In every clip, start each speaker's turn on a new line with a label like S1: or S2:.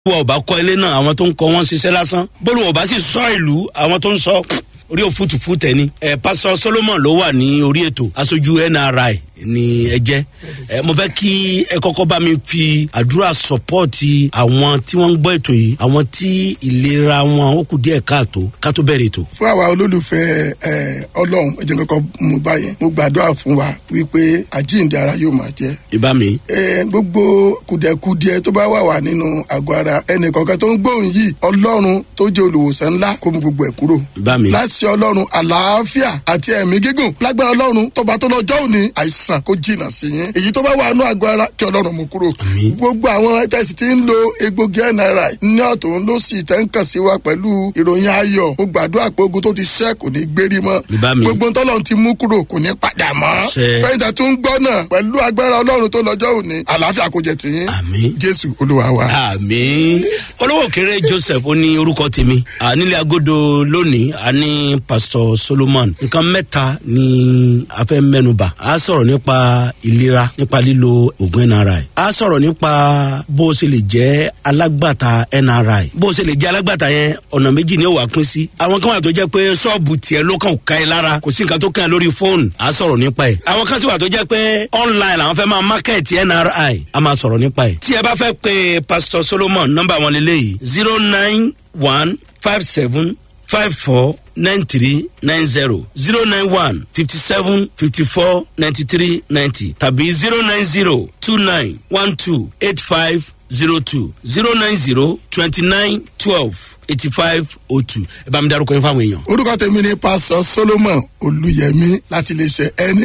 S1: bólú ọba kọ́ ilé náà àwọn tó ń kọ́ wọn ṣiṣẹ́ lásán bólú ọba sì sọ ìlú àwọn tó ń sọ orí òfútùfú tẹni ẹ pásọ solomon ló wà ní orí ètò aṣojú nri ni ẹ jẹ ẹ mo fẹ kí ẹ kọkọ bá mi fi àdúrà sọpọọti àwọn tí wọn ń gbọ ètò yìí àwọn tí ìlera wọn ó kù díẹ káàtó ká tó bẹrẹ ètò.
S2: fún àwa olólùfẹ́ ẹ ọlọ́run ẹ jẹ́ kọ́kọ́ mú báyẹn mo gbàdúrà fún wa wípé àjíǹde ara yóò máa jẹ́.
S1: ìbá mi.
S2: ẹ gbogbo kùdẹ̀kùdìẹ tó bá wà wà nínú àgọ́ ara ẹnì kọ̀ọ̀kan tó ń gbóhùn yìí ọlọ́run tó jẹ́ olùwòsàn ńlá kó mú gbogbo ẹ̀ kúrò.
S1: ìbá mi.
S2: láti ọlọ́run àlàáfíà àti ẹ̀mí gígùn lágbára ọlọ́run tọba tó lọ́jọ́ òní àìsàn kó jìnnà sí yín èyí tó bá wà nínú àgọ́ ara kí ọlọ́run mú kúrò.
S1: Àmín.
S2: gbogbo àwọn tẹ̀sí tí ń lo egbògi nri ní ọ̀tún ló sì tẹ́ ń kàn sí wa pẹ̀lú ìròyìn ayọ̀ mo gbàdúrà pé ogun tó ti ṣẹ́ kò ní gbérí mọ́
S1: Ìbá mi.
S2: gbogbo tọ́lọ́run ti mú kúrò kò ní padà mọ́
S1: Ṣẹ.
S2: fẹ́yìntà tún ń gbọ́ náà pẹ̀lú agbára ọlọ́run tó lọ́jọ́ òní àlàáfíà kò jẹ tìyín
S1: Àmín.
S2: jésù olúwa wa.
S1: àmì olówó kéré joseph ó ní orúkọ tèmi À, nílé agodo lónìí a ní pastor solomon nǹkan mẹ́ta ni a fẹ́ mẹ́nuba a sọ̀rọ̀ nípa ìlera nípa lílo oògùn nri a sọ̀rọ̀ nípa bó o ṣe lè jẹ́ alágbàtà nri bó o ṣe lè jẹ́ alágbàtà yẹn ọ̀nà méjì ni ó wà pín sí àwọn kan wà tó jẹ́ pé ṣọ́ọ̀bù tiẹ̀ ló kàn ká ẹ lára kò sí nǹkan tó kàn ẹ́ lórí fóònù a sọ̀rọ̀ nípa ẹ̀ àwọn kan sì wà tó jẹ́ pé online làwọn fẹ́ máa market nri a máa sọ̀rọ̀ nípa ẹ̀ tí ẹ bá fẹ́ pe pastor solomon nọ́mbà wọn lélẹ́yìí zero nine one five seven five four nine three nine zero zero nine one fifty seven fifty four ninety three ninety tàbí zero nine zero two nine one two eight five zero two zero nine zero twenty nine twelve eighty five oh two ẹ bá mi darúkọ yín fáwọn èèyàn.
S2: orúkọ tèmi ni pásọ solomon olùyẹmí láti iléeṣẹ nri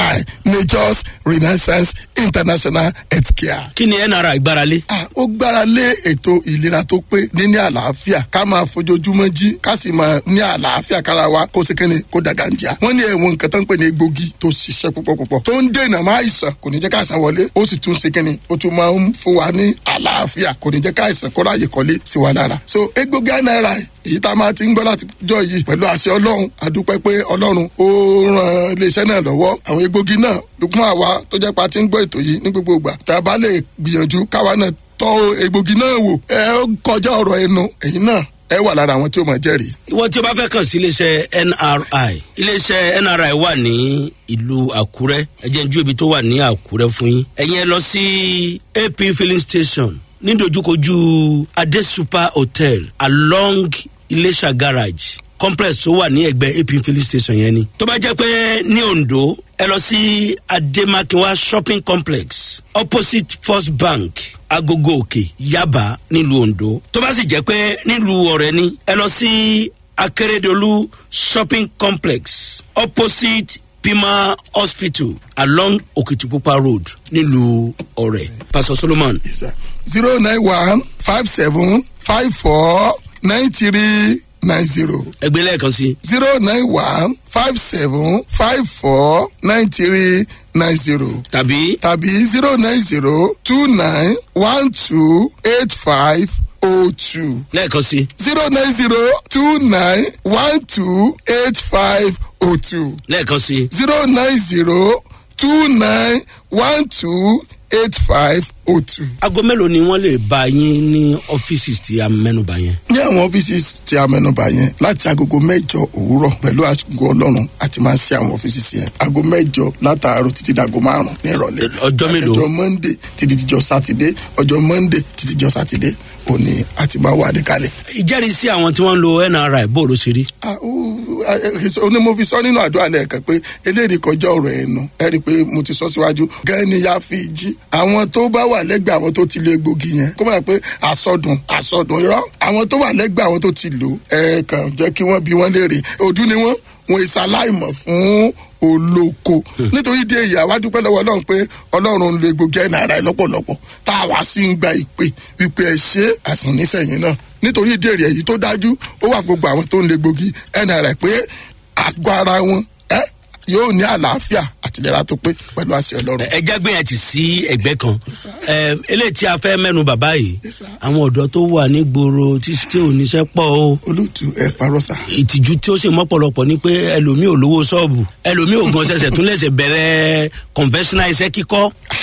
S2: majors renaissance international healthcare.
S1: kí ni nra ìgbáralé.
S2: Ah, ó gbára lé ètò ìlera tó pé níní àlàáfíà ká máa fojoojúmọ́ jí ká sì máa ní àlàáfíà kára wa kó sekene kó dàgàǹjà. wọ́n ní ẹ̀wọ̀n nǹkan tó ń pè ní egbògi tó ṣiṣẹ́ púpọ̀ púpọ̀ tó ń dènà máa ìsàn kò ní jẹ́ ká àìsàn wọlé ó sì tún sekene ó tún máa ń fún wa ní àlàáfíà kò ní jẹ́ ká àìsàn kó ráàyè kọ́lé sí wa lára. so egbògi náírà èyí tá a máa ti ń gbọ́ láti jọ yìí pẹ̀lú àṣẹ ọlọ́run àdúpẹ́ pé ọlọ́run ó ran iléeṣẹ́ náà lọ́wọ́ àwọn egbògi náà fún àwa tó jẹ́ pa ti ń gbọ́ ètò yìí ní gbogbo ìgbà tá a bá lè gbìyànjú káwa náà tọ́ egbògi náà wò ẹ ó kọjá ọ̀rọ̀ ẹnu ẹ̀yin náà ẹ wà lára àwọn tí ó mọ̀ jẹ́rìí.
S1: ìwọ tí o bá fẹ́ kàn sí iléeṣẹ́ nri iléeṣẹ́ nri wà ní ìlú àkúrẹ́ ẹ jẹ́ n ju ibi tó wà ní àkúrẹ́ fún yín ẹ̀yin ẹ lọ sí ap filling station nídojúkojú adé super hotel along iléṣà garage complex tó wà ní ẹgbẹ́ ap filling station yẹn ni. tó bá jẹ́ pé ní ondo ẹ lọ sí ademakinwa shopping complex opposite first bank agogo òkè yaba nílùú ondo tó bá sì jẹ́ pé nílùú ọ̀rẹ́ ni ẹ lọ sí akérèdọ́lù shopping complex opposite pima hospital along okitipupa road nílùú ọ̀rẹ́ pastor solomon
S2: zero nine one five seven five four nine three nine zero
S1: ẹgbẹ́ lẹ́ẹ̀kan sí
S2: zero nine one five seven five four nine three nine zero
S1: tàbí
S2: tàbí zero nine zero two nine one two eight five oh two
S1: lẹ́ẹ̀kan sí
S2: zero nine zero two nine one two eight five oh two
S1: lẹ́ẹ̀kan sí
S2: zero nine zero two nine one two eight five oh two.
S1: aago mélòó ni wọ́n lè bá yín ní ọ́fíìsì tí a mẹ́nuba yẹn.
S2: ní àwọn ọ́fíìsì tí a mẹ́nuba yẹn láti agogo mẹ́jọ òwúrọ̀ pẹ̀lú àgọ́ ọlọ́run àti máa ń ṣe àwọn ọ́fíìsì yẹn ago mẹ́jọ látàárọ̀ títí dago márùn ní ìrọ̀lẹ́.
S1: Ọjọ́ mélòó?
S2: ọjọ́ monday títí dijọ́ sátidé ọjọ́ monday títí dijọ́ sátidé òní àti máa wà níkàlẹ̀.
S1: ìjẹ́rìísí àwọn tí wọ́n ń lo nri bó ló ṣe rí.
S2: Ah, ó- ah, eh, ó ní mo fi sọ nínú àdúrà lẹ́ẹ̀kan pé eléyìí kọjá ọ̀rọ̀ ẹnu ẹ rí i pé mo ti sọ síwájú gan ni ya fi jí àwọn tó bá wà lẹ́gbẹ̀ẹ́ àwọn tó ti lo egbògi yẹn kó máa pé àsọdùn àsọdùn irọ́ àwọn tó wà lẹ́gbẹ̀ẹ́ àwọn tó ti lò ẹ kàn jẹ́ kí wọ́n bí wọ́n léèrè ojú ni wọ́n wọn ìsàláìmọ̀ fún olóko nítorí dé èyí àwa dúpẹ́ lọ́wọ́ ọlọ́run pé ọlọ́run ń lo egbògi ẹ̀ náírà lọ́pọ̀lọpọ̀ tá a wá sí ń gba ìpè wípé ẹ ṣe àsàn nísẹ̀yìn náà nítorí ìdí èrè èyí tó dájú ó wà fún gbogbo àwọn tó ń lo egbògi ẹ̀ náírà pé àgọ́ ara wọn ẹ yóò ní àlàáfíà àtìlera tó pé pẹ̀lú àṣẹ ọlọ́run.
S1: ẹ jágbé yẹn ti sí ẹgbẹ́ kan ẹ eléyìí tí a fẹ́ mẹ́nu bàbá yìí
S2: Yes, sir.
S1: àwọn ọ̀dọ́ tó wà nígboro tí tí ò níṣẹ́ pọ̀ o
S2: olóòtú ẹ parọ́ sá.
S1: ìtìjú tí ó sì mọ́pọ̀lọpọ̀ ni pé ẹlòmíì ò lówó ṣọ́ọ̀bù ẹlòmíì ò gan ṣẹ̀ṣẹ̀ tún lẹ̀ṣẹ̀ bẹ̀rẹ̀ conventional iṣẹ́ kíkọ́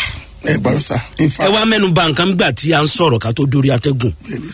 S2: ẹ gbọ́dọ̀ sá in
S1: ẹ
S2: fact
S1: wá mẹ́nu ba nǹkan gbà tí a ń sọ̀rọ̀ ká tó dórí atẹ́gùn
S2: bẹ́ẹ̀ni